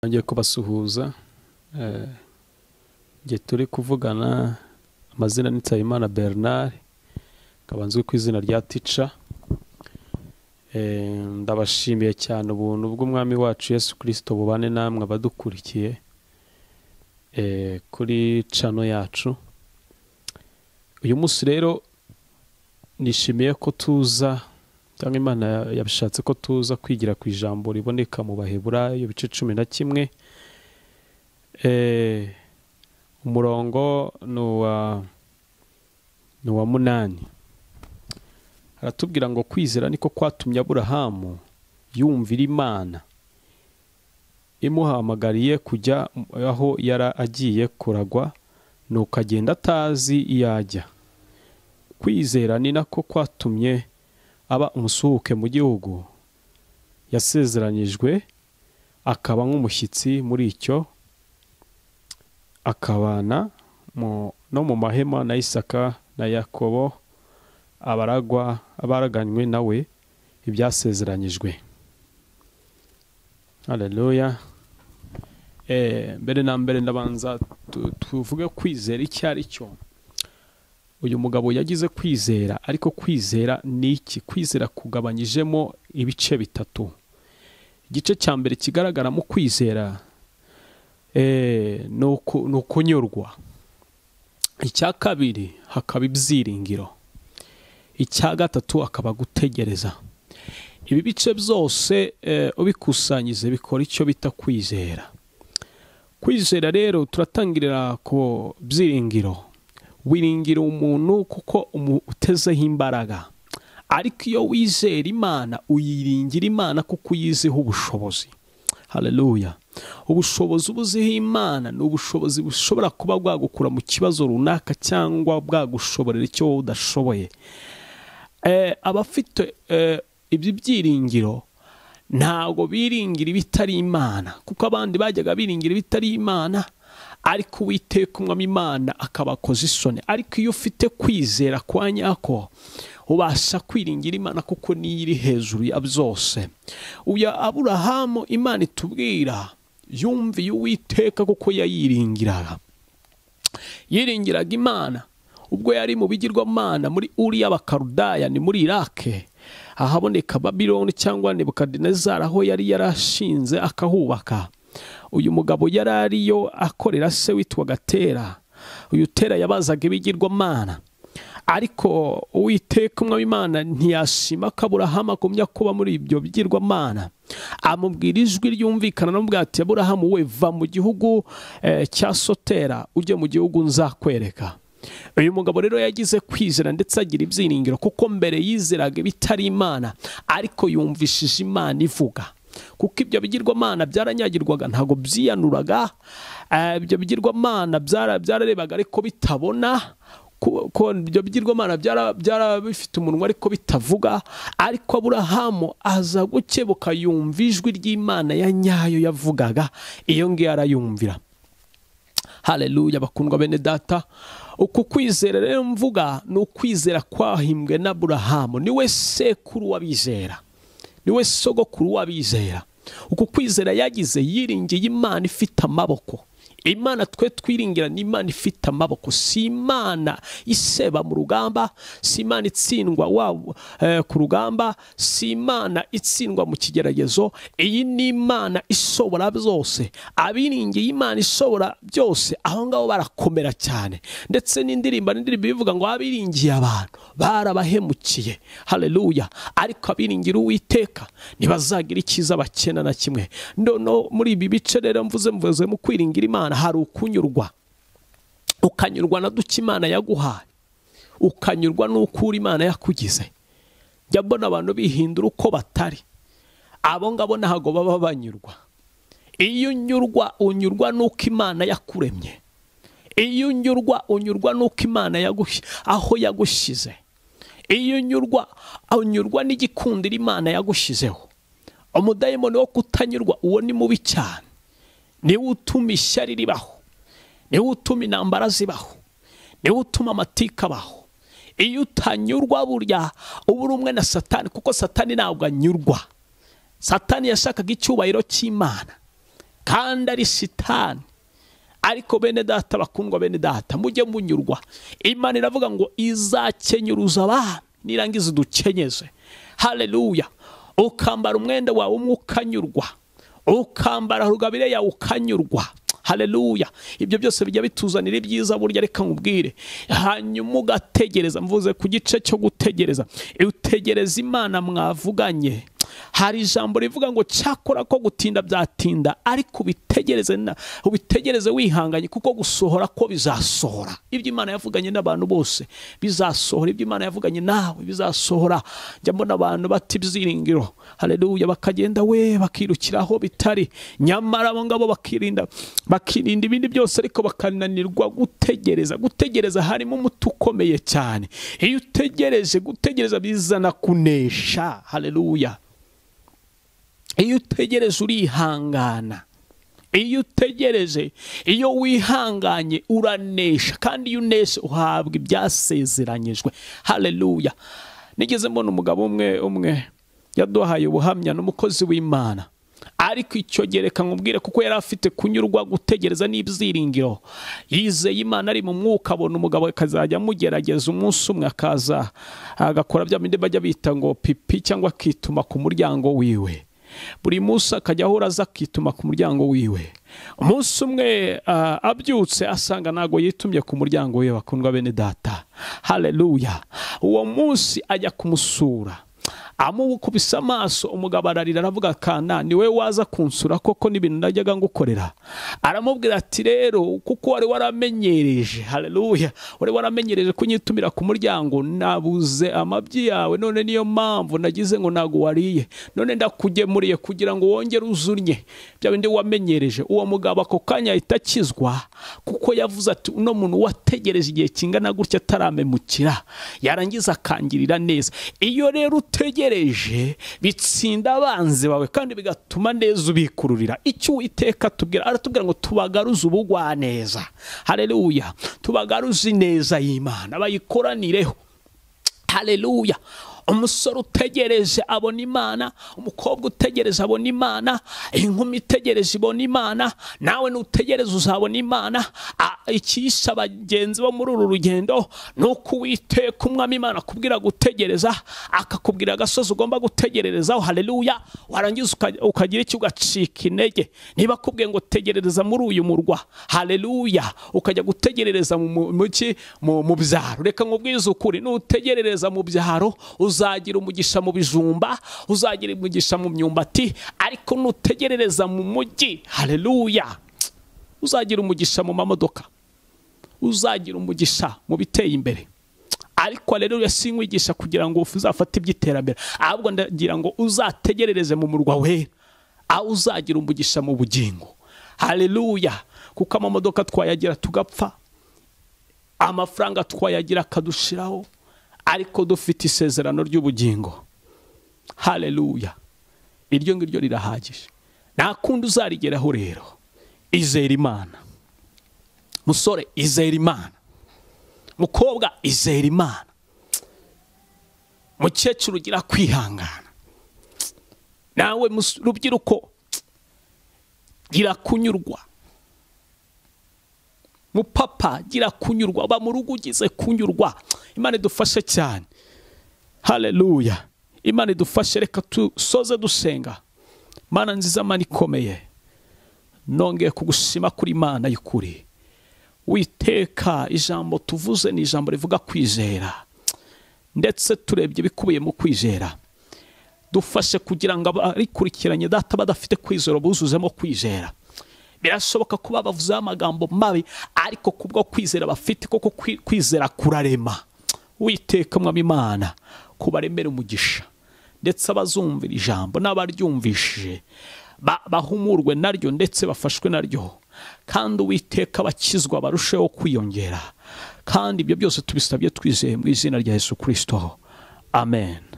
nongeye kubasuhuza eh, igihe turi kuvugana amazina ni Nsabimana Bernard nkaba nzwi ku izina rya Ticha Eh, ndabashimiye cyane ubuntu bw'umwami wacu Yesu Kristo bubane namwe abadukurikiye eh, kuri cano yacu uyu munsi rero nishimiye ko tuza cyangwa imana ya- yabishatse ko tuza kwigira ku ijambo riboneka mu baheburayo ibice cumi na kimwe Eh, umurongo ni uwa ni uwa munani aratubwira ngo kwizera niko kwatumye aburahamu yumvira imana imuhamagariye kujya aho yari agiye kuragwa nuko agenda atazi iyo ajya kwizera ni nako kwatumye aba umusuhuke mu gihugu yasezeranyijwe akaba nk'umushyitsi muri icyo akabana mu- no mu mahema na isaka na yakobo abaragwa abaraganywe nawe ibyasezeranyijwe haleluya Eh, mbere na mbere ndabanza tu- tuvuge kwizera icyo ari cyo uyu mugabo yagize kwizera ariko kwizera ni iki kwizera kugabanyijemo ibice bitatu igice cya mbere kigaragaramo kwizera eh, ni uku- ni ukunyurwa icya kabiri hakaba ibyiringiro icya gatatu akaba gutegereza ibi bice byose eh, ubikusanyize bikora icyo bita kwizera kwizera rero turatangirira ku byiringiro wiringira umuntu kuko umu- utezeho imbaraga ariko iyo wizera imana uyiringira imana kuko uyiziho ubushobozi haleluya ubushobozi uba uziho imana ni ubushobozi bushobora kuba bwagukura mu kibazo runaka cyangwa bwagushoborera icyo wowe udashoboye eh, abafite eh, ibyo byiringiro ntabwo biringira ibitari imana kuko abandi bajyaga biringira ibitari imana ariko uwiteka umwami imana akabakoza isoni ariko iyo ufite kwizera kwa nyako ubasha kwiringira imana kuko niyo iri hejuru ya byose uya aburahamu imana itubwira yumviye uwiteka kuko yayiringiraga yiringiraga imana ubwo yari mu bigirwamana muri uriya bakarudaya ni muri irake ahaboneka babiloni cyangwa nebukadinezari aho yari yarashinze akahubaka uyu mugabo yari ariyo akorera se witwaga tera uyu tera yabazaga ibigirwamana ariko uwiteka umwami imana ntiyashima ko aburahamu agumya kuba muri ibyo bigirwamana amubwira ijwi ryumvikana n'ubwa ati aburahamu we va mu gihugu eh, cya sotera ujye mu gihugu nzakwereka uyu mugabo rero yagize kwizera ndetse agira ibyiringiro kuko mbere yizeraga ibitari imana ariko yumvishije imana ivuga kuko ibyo bigirwamana byaranyagirwaga ntabwo byiyanuraga eh, ibyo bigirwamana byara- byararebaga ariko bitabona ko ko ibyo bigirwamana byara- byara bifite umunwa ariko bitavuga ariko aburahamu aza gukebuka yumva ijwi ry'imana ya nyayo yavugaga iyo ngiyo arayumvira haleluya bakundwa bene data uku kwizera rero mvuga ni ukwizera kwahimbwe n'aburahamu niwe sekuru w'abizera niwe sogokuru w'abizera uku kwizera yagize yiringiye imana ifite amaboko imana twe twiringira ni imana ifite amaboko si imana iseba mu rugamba si imana itsindwa wa- eh, ku rugamba si imana itsindwa mu kigeragezo iyi ni imana ishobora byose abiringiye imana ishobora byose aho ngaho barakomera cyane ndetse n'indirimbo n'indirimbo ivuga ngo abiringiye abantu barabahemukiye haleluya ariko abiringira uwiteka ntibazagira icyiza bakena na kimwe noneho muri ibi bice rero mvuze mvuze mu kwiringira imana hari ukunyurwa ukanyurwa na duke imana yaguhaye ukanyurwa n'ukura imana yakugize njya mbona abantu bihindura uko batari abo ngabo ntabwo baba banyurwa iyo unyurwa unyurwa n'uko imana yakuremye iyo unyurwa unyurwa n'uko imana yagushyize aho yagushyize iyo unyurwa unyurwa n'igikundiro imana yagushyizeho umudayimoni wo kutanyurwa uwo ni mubi cyane niwe utuma ishyari ribaho niwe utuma intambara zibaho niwe utuma amatika abaho iyo utanyurwa burya uba uri umwe na satani kuko satani ntabwo anyurwa satani yashakaga icyubahiro cy'imana kandi ari sitani ariko bene data bakundwa bene data mujye munyurwa imana iravuga ngo izakenyuruza abami nirangiza udukenyeze hareruya ukambara umwenda wawe umwe ukanyurwa ukambara rugabire yawe ukanyurwa hareruya ibyo byose bijya bituzanira ibyiza burya reka nkubwire hanyuma ugategereza mvuze ku gice cyo gutegereza utegereza imana mwavuganye hari ijambo rivuga ngo cyakora ko gutinda byatinda ariko ubitegereze na- ubitegereze wihanganye kuko gusohora ko bizasohora ibyo imana yavuganye n'abantu bose bizasohora ibyo imana yavuganye nawe bizasohora njya mbona abantu bata ibyiringiro hareruya bakagenda we bakirukiraho bitari nyamara abo ngabo bakirinda bakirinda ibindi byose ariko bakananirwa gutegereza gutegereza harimo umuti ukomeye cyane iyo utegereje gutegereza bizana kunesha hareruya iyo utegereje urihangana iyo utegereje iyo wihanganye uranesha kandi iyo unesha uhabwa ibyasezeranyijwe hareruya nigeze mbona umugabo umwe umwe yaduhaye ubuhamya n'umukozi w'imana ariko icyo gereka nkubwire kuko yari afite kunyurwa gutegereza n'ibyiringiro yizeye imana ari mu mwuka abona umugabo akazajya amugerageza umunsi umwe akaza agakora bya bindi bajya bita ngo pipi cyangwa akituma ku muryango wiwe buri munsi akajya ahora aza akituma ku muryango wiwe umunsi umwe ah, abyutse asanga ntabwo yitumye ku muryango we bakundwa bene data hareruya uwo munsi ajya kumusura amukubise amaso umugabo ararira aravuga kana ni we waza kunsura koko n'ibintu najyaga ngukorera aramubwira ati rero kuko wari waramenyereje hareruya wari waramenyereje kunyitumira ku muryango nabuze amabyi yawe none niyo mpamvu nagize ngo ntago wariye none ndakugemuriye kugira ngo wongere uzurnye bya bindi wamenyereje uwo mugabo ako kanya ahita akizwa kuko yavuze ati uno muntu wategereje igihe kingana gutya ataramemukira yarangiza akangirira neza iyo rero utegereje bitsinda abanzi bawe kandi bigatuma neza ubikururira icyo uwiteka atubwira aratubwira ngo tubagaruze ubugwa neza hareruya tubagaruze ineza y'imana bayikoranireho hareruya umusore utegereje abona imana umukobwa utegereje abona imana inkumi itegereje ibona imana nawe nutegereza uzabona imana A- icyisha bagenzi bo muri uru rugendo ni uko uwiteka umwami imana akubwira gutegereza akakubwira agasozi ugomba gutegererezaho hareruya warangiza uka- ukagira icyo ugacika intege niba akubwiye ngo tegerereza muri uyu murwa hareruya ukajya gutegerereza mu mu- mu ki? mu mu byaro reka nkubwize ukuri nutegerereza mu byaro uzagira umugisha mu bijumba uzagira umugisha mu myumbati ariko nutegerereza mu mujyi hareruya uzagira umugisha mu mamodoka uzagira umugisha mu biteye imbere ariko rero sinkwigisha kugira ngo uzafate iby'iterambere ahubwo ndagira ngo uzategerereze mu murwa wera aho uzagira umugisha mu bugingo hareruya kuko amamodoka twayagira tugapfa amafaranga twayagira akadushiraho ariko dufite isezerano ry'ubugingo hareruya iryo ngiryo rirahagije nta kundi uzarigeraho rero izera imana musore izera imana mukobwa izera imana mukecuru ugira kwihangana nawe mus- rubyiruko gira kunyurwa mupapa gira kunyurwa ba mu rugo ugize kunyurwa imana idufashe cyane hareruya imana idufashe reka dusoze dusenga mana nziza mana ikomeye nongeye kugushima kuri mana y'ukuri witeka ijambo tuvuze ni ijambo rivuga kwizera ndetse turebye ibikubiye mu kwizera dufashe kugira ngo abarikurikiranye data badafite kwizera buzuzemo kwizera birashoboka kuba bavuzeho amagambo mabi ariko kubwo kwizera bafite koko kwi- kwizera kurarema witeka mwami imana kubaremere umugisha ndetse abazumvira ijambo n'abaryumvishije ba- bahumurwe naryo ndetse bafashwe naryo kandi uwiteka abakizwa barusheho kwiyongera kandi ibyo byose tubisabye twizeye mu izina rya yesu kirisito amen